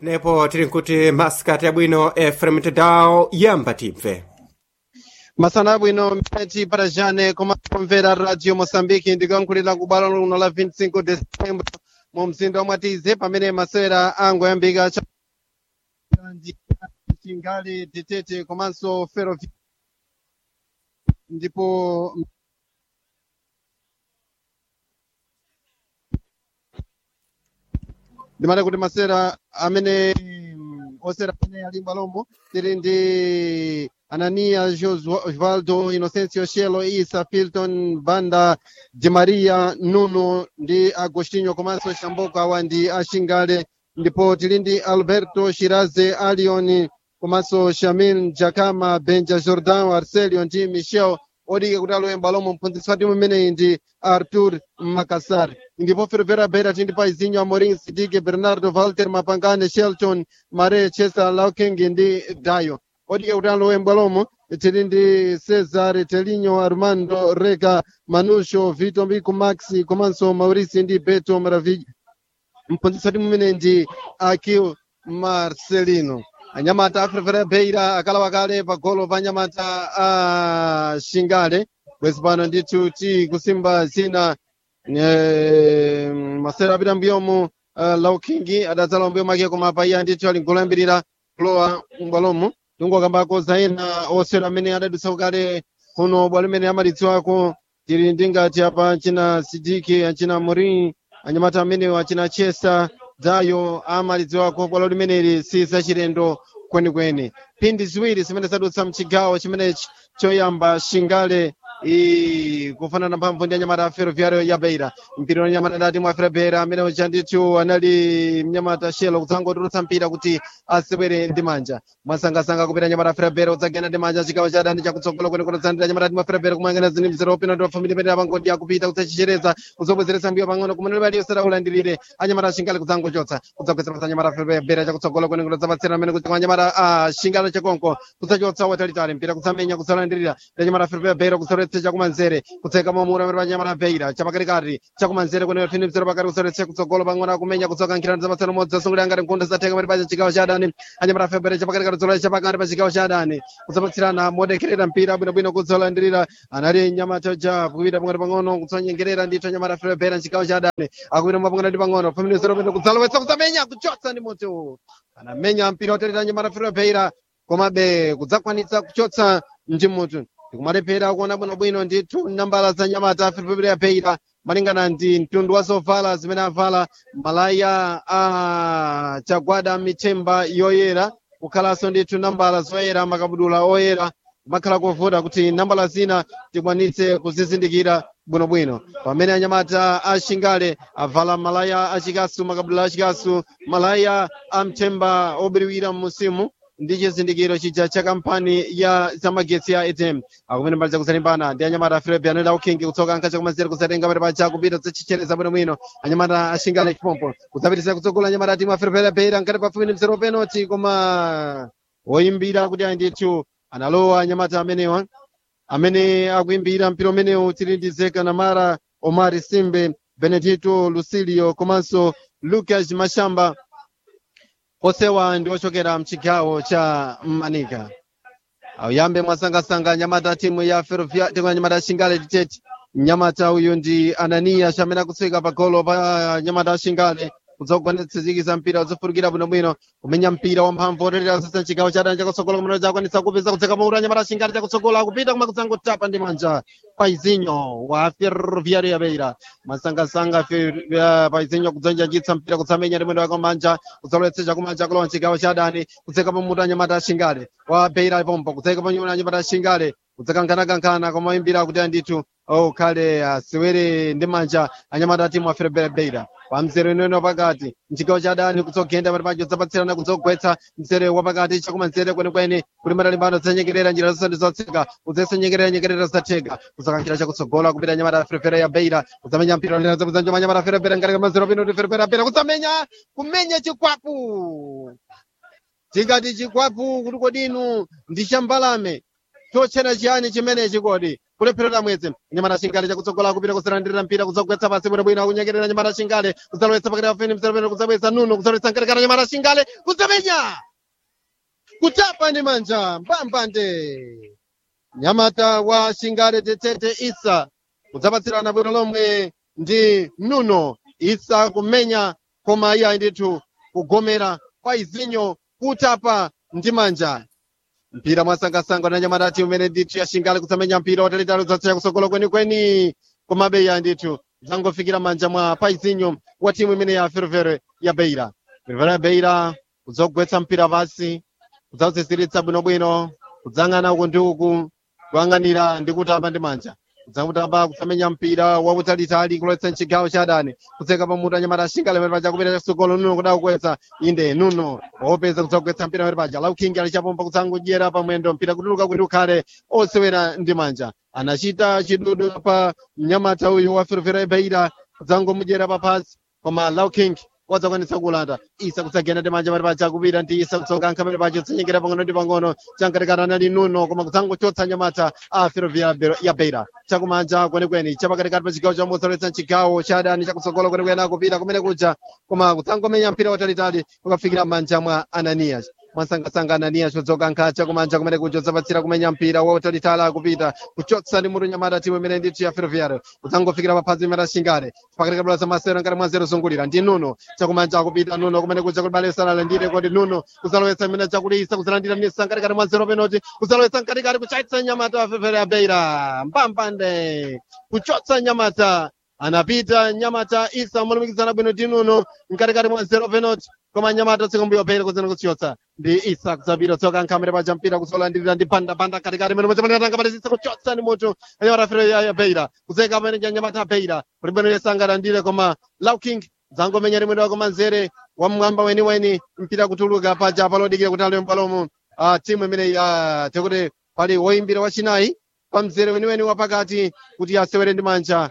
nepo tili nkuti masikati abwino efrem tedao yamba tibve masana abwino mpenzi parajane komapomvera radio moçambique ndikuyankhulira ku bwalo luno la 25 de setembro mu mzinda wa mwatize pamene masewera angoyambika chingali titete komanso ferovi ndipo ndimati kuti masewera amene mm, osera amene ali mbalomo tili ndi anania osvaldo inocencio shelo isa filton banda de maria nuno ndi agostinho komanso shamboko awa ndi ashingale ndipo tili ndi alberto shiraze alion komanso shamin jakama benja jordan arcelio ndi michel odike kuti alowe mbalomo mphunzitsi wa timu imeneyi ndi artur makassar ndipo fervera bera tindi pa izinho amorim sidike bernardo walter mapangane shelton mare chesa lauking ndi dayo odike kuti alowe mbalomo tili ndi cesar telinho armando rega manusho vito mbiku maxi komanso maurici ndi beto maravilha mphunzitsi wa timu imeneyi ndi akil marcelino anyamata aferefere beira akalawa kale pagolo pa anyamata a shingale bwezi pano ndithu ti kusimba zina eh, masera apita mbuyomu uh, laukingi adadzala mbuyo make koma paiya ndithu ali mgolo yambirira kulowa mbwalomu tungokambako za ena osera amene adadutsa kale kuno bwalo limene amalidziwako tili ndingati apa achina sidiki achina morin anyamata amenewo achina chesa dayo amalidziwako bwalo limeneli si zachilendo kwenikweni phindi ziwiri zimene zadutsa mchigawo chimenechi choyamba shingale i kufanana mphamvu ndi anyamata a ferroviario ya beira mpira wanyamata ndati mwa ferroviario amene uja ndithu anali mnyamata shelo kudzangotulutsa mpira kuti asewere ndi manja mwasangasanga kupita anyamata a ferroviario kudzagenda ndi manja chigawo cha adani chakutsogolo kwenikweni kudzandira anyamata ati mwa ferroviario kumangana zini mzero opina ndi wafamili pene apangodi akupita kudzachichereza kudzobwezeretsa mbiyo pang'ono kumene libali yosera ulandirire anyamata a shingale kudzangochotsa kudzagwetseresa anyamata a ferroviario chakutsogolo kwenikweni kudzapatsira amene kuti kwa anyamata a shingale chakonko kudzachotsa watalitali mpira kudzamenya kudzalandirira ndi anyamata a ferroviario kudzalowetsa chakumanzere kutseka mamura amene panyamata beira chapakatikati chakumanzere kwenera phini mzero pakati kudzalowetsa kutsogolo pang'ono akumenya kudzoka nkhirani zamasana modzi zasungulira ngati mkunda zatheka pati pacha chigawo cha adani anyamata a ferroviario chapakatikati kudzalowetsa chapakati pa chigawo cha adani kudzapatsirana modekerera mpira bwinobwino kudzolandirira anali nyamata ja kupita pang'ono pang'ono kudzanyengerera ndithu anyamata a ferroviario mchigawo cha adani akupita mwapang'ono ndi pang'ono phini mzero pene kudzalowetsa kudzamenya kuchotsa ndi moto anamenya mpira otalita anyamata a ferroviario komabe kudzakwanitsa kuchotsa ndi mutu tikumalephera kuona bwinobwino ndithu nambala za nyamata afiripipira peira malingana ndi mtundu wa zovala zimene avala malaya a chagwada michemba yoyera kukhalanso ndithu nambala zoyera makabudula oyera kumakhala kovuta kuti nambala zina tikwanitse kuzizindikira bwinobwino pamene anyamata a shingale avala malaya achikasu makabudula achikasu malaya a mthemba obiriwira mmusimu ndi chizindikiro chija cha kampani ya zamagetsi ya atm akumene mbali zakuzalimbana ndi anyamata a filipi anoda ukhingi kutsoka nkha chakumanzere kuzatenga pati paja kupita zachichereza bwinobwino anyamata ashingale chipompo kudzapitisa kutsogola anyamata a timu a filipi peira nkati pafupi ndi mzero penalty koma woyimbira kuti ayi ndithu analowa anyamata amenewa amene akuyimbira mpira umenewu tili ndi zeka namara omari simbe benedito lucilio komanso lucas mashamba osewa ndi ochokera mchigawo cha manika auyambe mwasangasanga nyamata timu ya ferrovia timu ya nyamata shingale titete nyamata uyu ndi ananiya amene akutsika pagolo pa nyamata shingale kudzakugwanitsizikisa mpira udzofurukira bwinobwino kumenya mpira wamphamvu otelera sasa chigawo cha dani chakutsogolo kumene chakwanitsa kupeza kudzeka maura nyamata shingale chakutsogolo akupita kuma kudzangotapa ndi manja paizinho wa ferroviario ya beira masangasanga paizinho kudzanjanjitsa mpira kutsamenya ndi mwendo wake manja kudzalowetsa chakumanja kulowa mchigawo cha dani kudzeka pamutu anyamata shingale wa beira pompo kudzeka panyuma anyamata shingale kudzakankhanakankhana komayimbira kuti andithu okhale asewere ndi manja anyamata timu a ferroviario pamzere unene pakati mchigawo cha dani kudzogenda pati pacho zapatsirana kudzogwetsa mzere wapakati chakumanzere kwenekwene kuti matalimbano zanyengerera njira zonse ndi zotseka kudzesa nyengerera nyengerera zatheka kudzakankhira chakutsogola kupita nyamata ya ferefere ya beira kudzamenya mpira linazapudzanjo manyamata ya ferefere ngati kamazero pino kuti ferefere ya beira kudzamenya kumenya chikwapu tingati chikwapu kuti kodinu ndi chambalame tochera chiyani chimenechi kodi kulepherera mweze nyamata shingale chakutsogola kupita kusalandirira mpira kudzagwetsa pasi bwinobwino akunyengerera nyamata shingale kudzalowetsa pakati pa feni mzerapeno kudzabweza nuno kudzalowetsa nkatikati nyamata shingale kudzamenya kutapa ndi manja mbambande nyamata wa shingale tetete isa kudzapatsirana bwino lomwe ndi nuno isa kumenya koma iya ndithu kugomera kwa izinyo kutapa ndi manja mpira mwasangasanga na nyamata timu imene ndithu ya shingale kusamenya mpira watalitali udzatsira kusogola kwenikweni komabe iya ndithu zangofikira manja mwa paizinyo wa timu imene ya fervere ya beira fervere ya beira kudzogwetsa mpira pasi kudzautsitsiritsa bwinobwino kudzang'ana uku ndi uku kuyang'anira ndi kutamba ndi manja kudzakutamba kusamenya mpira wautalitali kulowetsa mchigawo cha adani kutseka pamutu anyamata ashingale pamene paja kupita chasogolo nuno kuda kukwetsa inde nuno wopeza kudzakugwetsa mpira pamene paja laukingi alichapomba kudzangodyera pamwendo mpira kutuluka kuti ukhale osewera ndi manja anachita chidudu pa mnyamata uyu wa fervera beira kudzangomudyera papasi koma lauking wadzakwanisa kulanda isa kutsagenda ndi manja pamene paja kupita ndi isa kutsokankha pamene paja kutsanyengera pang'ono ndi pang'ono chankatikati anali nuno koma kudzangochotsa nyamata a ferrovia ya beira chakumanja kwenikweni chapakatikati pa chigawo chomutsoletsa mchigawo cha adani chakutsogolo kwenikweni akupita kumene kuja koma kudzangomenya mpira watalitali kukafikira m'manja mwa ananias mwasangasanga ananias chodzokankha chakumanja kumene kuja udzapatsira kumenya mpira wautalitali akupita kuchotsa ndi mutu nyamata timu imene ndithu ya ferroviario kudzangofikira paphazi imene ashingale pakatikati bwalo masewero ngati mwa zero zungulira ndi nuno chakumanja akupita nuno kumene kuja kuti bale salalandire kodi nuno kuzalowetsa imene chakulisa kuzalandira nisa nkatikati mwa zero penalty kuzalowetsa nkatikati kuchaitsa nyamata fefere ya beira mbambande kuchotsa nyamata anapita nyamata isa molumikizana bwino ndi nuno nkatikati mwa zero penalty koma nyamata tsikumbuyo pele kuzina kuchotsa ndi isa kudzapita tsoka nkhamere paja mpira kuzolandirira ndi pandapanda katikati mene mwezemanatanga patizisa kuchotsa ndi mutu anyamata fere ya beira kuzeka pamene ja nyamata beira kuti bwino yesangalandire koma lauking dzangomenya limwendo wako manzere wa mmwamba weniweni mpira kutuluka paja palodikira kuti aliyo mpalomo uh, timu imene uh, tekuti pali woyimbira wachinayi pa mzere weniweni wapakati kuti asewere ndi manja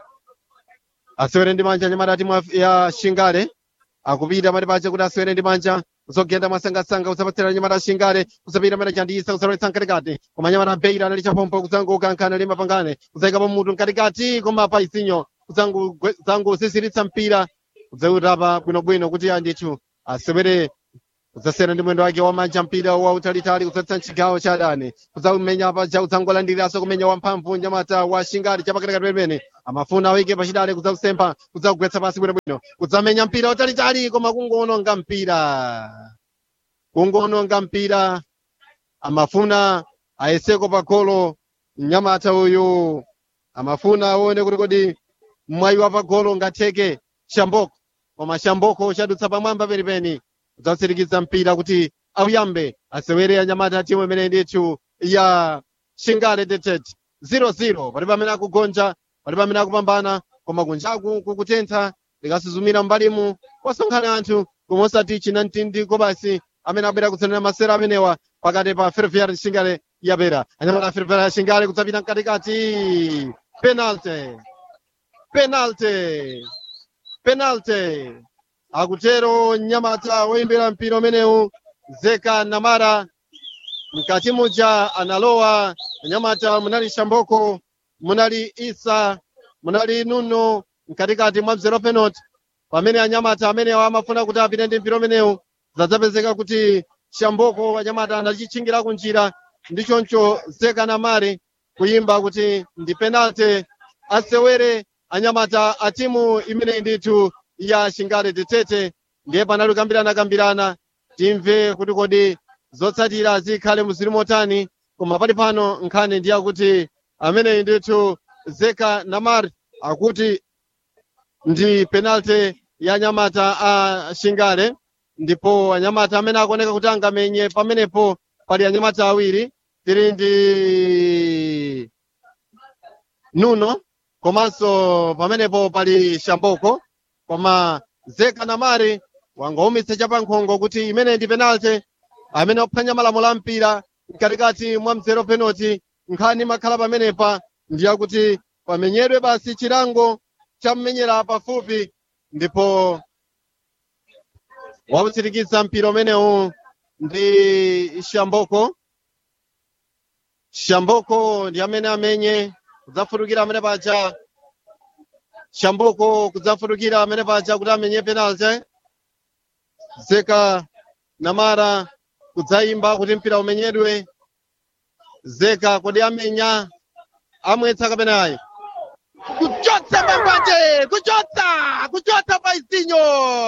asewere ndi manja nyamata timu ya shingale akupita pati pache kuti asewere ndi manja kuzogenda mwasangasanga kusapatsira nyamata shingale kusapita mene chandiyisa kusalowetsa mkatikati koma nyamata beira anali chapompo kudzangokankhana ndi mapangane kudzayikapo mutu mkatikati koma pa isinyo kudzangosisiritsa mpira kudzautapa bwinobwino kuti andithu asewere kudzasera ndi mwendo wake wamanja mpira wautalitali kudzatsa mchigawo cha adani kudzaumenya paja kudzangolandiriranso kumenya wamphamvu nyamata wa shingale chapakatikati pemene amafuna awike pachidale kudzausempa kudzagwetsa pasi bwinobwino kudzamenya mpira wautalitali koma kungoononga mpira kungoononga mpira amafuna ayeseko pa golo mnyamata uyu amafuna aone kuti kodi mwayi wa pa golo ngatheke shamboko koma shamboko chadutsa pamwamba penipeni kudzautsirikiza mpira kuti auyambe asewere anyamata timu imene ndithu ya shingale detete 0-0 pali pamene akugonja pali pamene akupambana koma kunjaku kukutentha likasuzumira mbalimu kwasonkhana anthu koma osati china mtindiko basi amene abwera kutsenera masera amenewa pakati pa ferroviario shingale yapera anyamata ferroviario shingale kudzapita mkatikati penalty penalty penalty akutero nyamata woyimbira mpira umenewu zeka namara mkati muja analowa nyamata munali shamboko munali isa munali nuno mkatikati mwa mzero penalty pamene anyamata amenewa amafuna kuti apite ndi mpira umenewu zadzapezeka kuti shamboko anyamata anachitchingira kunjira ndi choncho zeka namare kuyimba kuti ndi penalty asewere anyamata a timu imene ndithu ya shingale tetete ndiye panali kukambirana kambirana timve kuti kodi zotsatira zikhale muzili motani koma pali pano nkhani ndi yakuti ameneyi ndithu zeka namar akuti ndi penalty ya anyamata a shingale ndipo anyamata amene akuoneka kuti angamenye pamenepo pali anyamata awiri tili ndi nuno komanso pamenepo pali shamboko koma zeka namari wangoumitsa chapankhongo kuti imene ndi penalty amene ophwanya malamulo a mpira mkatikati mwa mzero penalty nkhani makhala pamenepa ndiyakuti pamenyedwe basi chilango chammenyera pafupi ndipo wautsirikiza mpira umenewu ndi shamboko shamboko ndi amene amenye kudzafutukira amene paja shamboko kudzafutukira amene paja kuti amenye penalty zeka namara kudzayimba kuti mpira umenyedwe zeka kodi amenya amwetsa kapena ayi kuchotsa mambanje kuchotsa kuchotsa paizinyo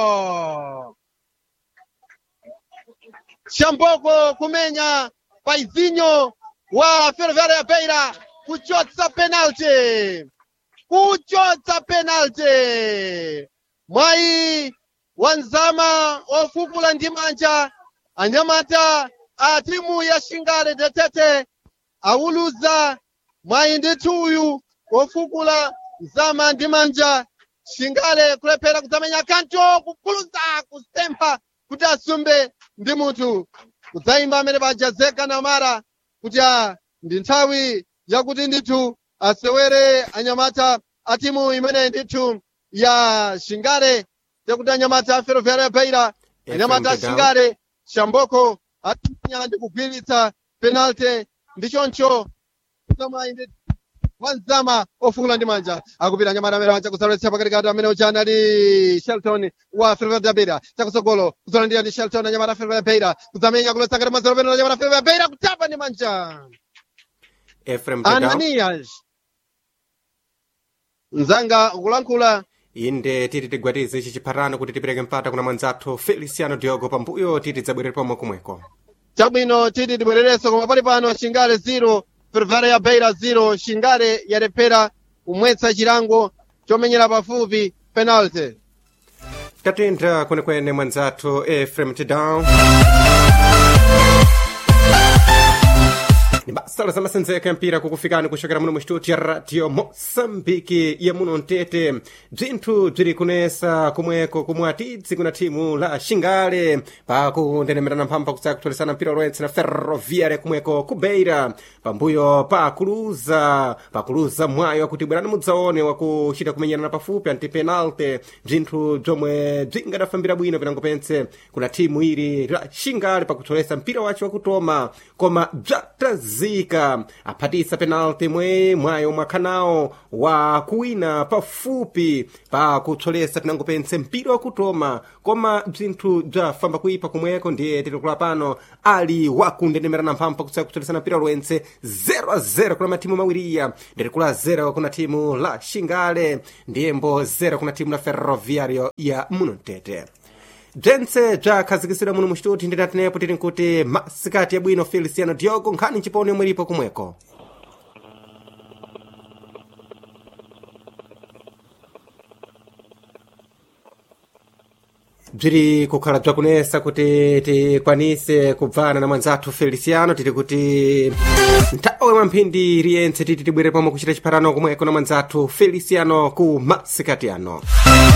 shamboko kumenya paizinyo wa ferroviária ya beira kuchotsa penalty kuchotsa penalty mwayi wanzama ofukula ndi manja anyamata a timu ya shingale tetete awuluza mwayi ndithu uyu ofukula nzama ndi manja shingale kulephera kudzamenya kanto kukuluza kusempha kuti asumbe ndi munthu kudzayimba amene paja zeka namara kuti a ndi nthawi yakuti ndithu asewere anyamata a timu imene ndithu ya shingale yakuti anyamata a ferroviária beira anyamata a shingale shamboko atimenya ndi kugwiritsa penalty ndi choncho kutamayi ndithu wanzama ofukula ndi manja akupita anyamata amene aja kusaletsa pakatikati amene ujana ali shelton wa ferroviária beira chakutsogolo kuzolandira ndi shelton anyamata ferroviária beira kudzamenya kuletsa ngati mazero peno anyamata ferroviária beira kutapa ndi manja efrem tedao ananias mzanga kulankhula inde titi tigwatize ichi chiphatano kuti tipereke mpata kuna mwanzathu feliciano diogo pambuyo titi tidzabwerere pomwe komweko chabwino titi tibwererenso koma pali pano shingale 0 ferroviária beira 0 shingale yalephera kumwetsa chilango chomenyera pafupi penalty tatentha kwenekwene mwanzathu efrem tedao ni basa la zamasenzeko ya mpira kukufikani kuchokera muno mu studio ya radio mosambiki ya muno mtete bzinthu bziri kunesa kumweko kumwe atidzi kuna thimu la shingale pakundenemerana mphamvu kutsaka kutholisana mpira ulowetse na ferroviária kumweko ku beira pambuyo pakuluza pakuluza mwayo akuti bwerani mudzaone wakuchita kumenyerana pafupi anti penalty bzinthu bzomwe bzingadafambira bwino pinango pense kuna thimu ili la shingale pakutholesa mpira wace wakutoma koma bzatazika aphatisa penalty mwe mwayo mwakhanawo wa kuwina pafupi pakutsolesa pinango pense mpira wakutoma koma bzinthu bzafamba kuipa kumweko ndiye tilikula pano ali wakundenemerana mphamvu pakutsaka kutsolesana mpira ulowentse 0-0 kuna matimu mawiriya ndilikula 0 kuna timu la shingale ndiyembo 0 kuna timu la ferroviario ya muno mtete bzentse bzakhazikisira muno muxituti ndinatinepo tili nkuti masikati yabwino feliciano diogo nkhani nciponi yomwe ilipo kumweko bziri kukhala bzakunesa kuti tikwanise kubvana na mwanzathu feliciano tili kuti nthawe mwamphindi iliyentse titi tibwere pomwe kuchita chiphatano kumweko na mwanzathu feliciano ku masikati ano